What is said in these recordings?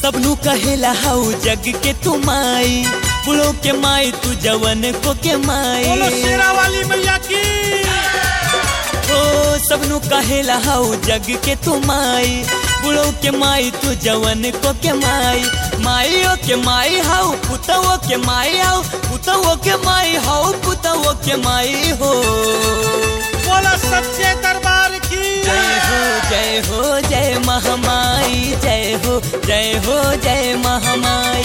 सबनू कहेला हाउ जग के तू माई बुढ़ो के माई तू जवन को के माई बोलो शेरा वाली मैया की ओ सबनू कहेला हाउ जग के तू माई बुढ़ो के माई तू जवन को के माई माइयो के माई हाउ पुतवो के माई हाउ पुतवो के माई हाउ पुतवो के माई हो बोलो सच्चे दरबार की जय हो जय हो जय महामाई जय हो जय हो जय महामाई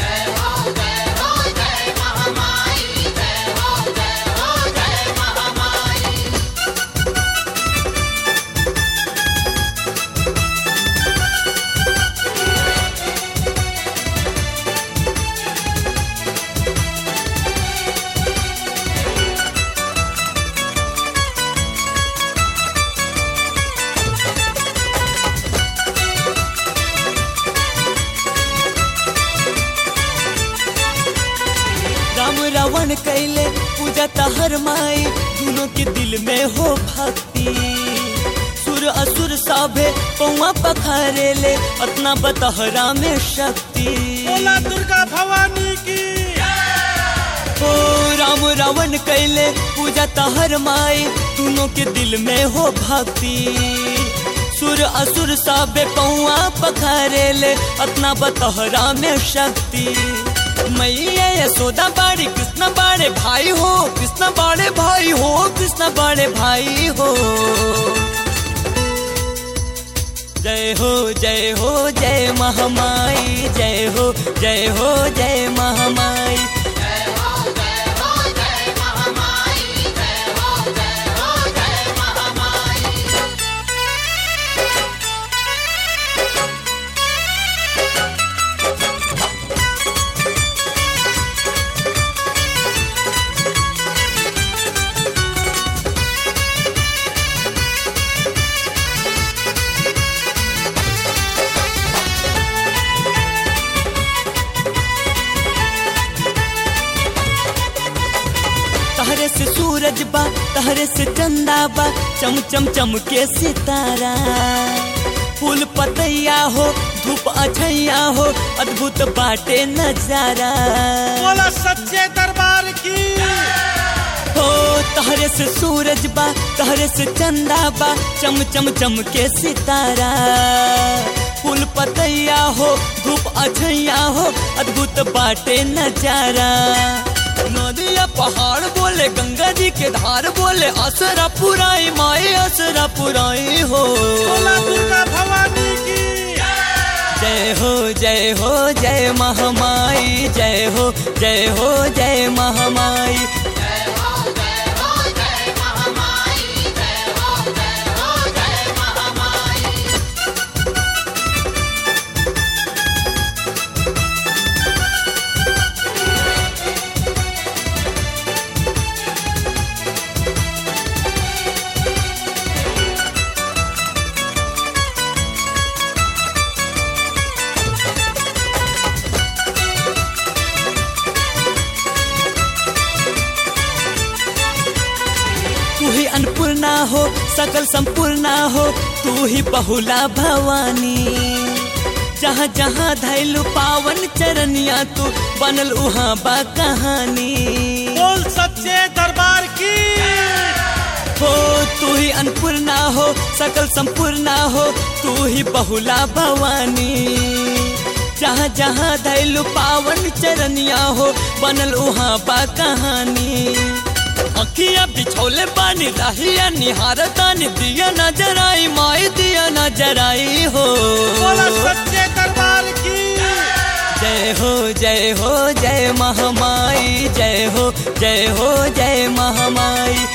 राम रावण कैले पूजा तहर माई दोनों के दिल में हो भक्ति सुर असुर साभे पौआ पखारे ले अपना बतहरा में शक्ति बोला दुर्गा भवानी की हो राम रावण कैले पूजा तहर माई दोनों के दिल में हो भक्ति सुर असुर साबे पौआ पखारे ले अपना बतहरा में शक्ति मैया यशोदा बाड़ी कृष्ण बाड़े भाई हो कृष्ण बाड़े भाई हो कृष्ण बाड़े भाई हो जय हो जय हो जय महामाई जय हो जय हो जय महामाई तहरे से सूरज बा तहरे से चंदा बा चम चम चम के सितारा फूल पतैया हो धूप अछैया हो अद्भुत बाटे नजारा बोला सच्चे दरबार की हो तहरे से सूरज बा तहरे से चंदा बा चम चम चम के सितारा फूल पतैया हो धूप अछैया हो अद्भुत बाटे नजारा नदिया पहाड़ बोले गंगा जी के धार बोले असरा पुराई माई असरा पुराई हो बोला दुर्गा भवानी की जय हो जय हो जय महामाई जय हो जय हो जय महामाई तू ही अन्नपूर्णा हो सकल संपूर्णा हो तू ही बहुला भवानी जहाँ जहाँ धैलु पावन चरनिया तू बनल उहाँ बा कहानी बोल सच्चे दरबार की हो तू ही अन्नपूर्णा हो सकल संपूर्णा हो तू ही बहुला भवानी जहाँ जहाँ धैलु पावन चरनिया हो बनल उहाँ बा कहानी अखिया बिछौले पानी रहिया निहारतानी दिया नजर आई माई दिया नजर आई हो बोला सच्चे दरबार की जय हो जय हो जय महामाई जय हो जय हो जय महामाई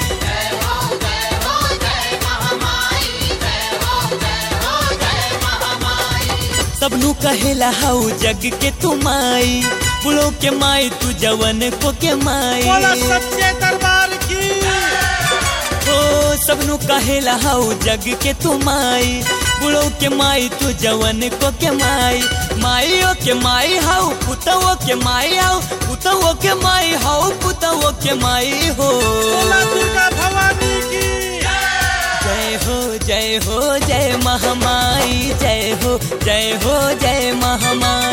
सबनू कहेला हाउ जग के तू माई बुढ़ो के माई तू जवन को के माई बोला सच्चे दरबार की ओ सबनू कहेला हाउ जग के तू माई बुढ़ो के माई तू जवन को के माई माइयो के माई हाउ पुतवो के माई हाउ पुतवो के माई हाउ पुतवो के माई हो बोला दुर्गा भवानी की जय हो जय हो जय महामाई जय हो जय हो जय महामाई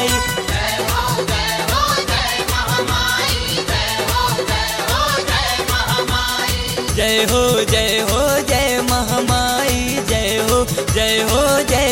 जय हो जय हो जय महामाई जय हो जय हो जय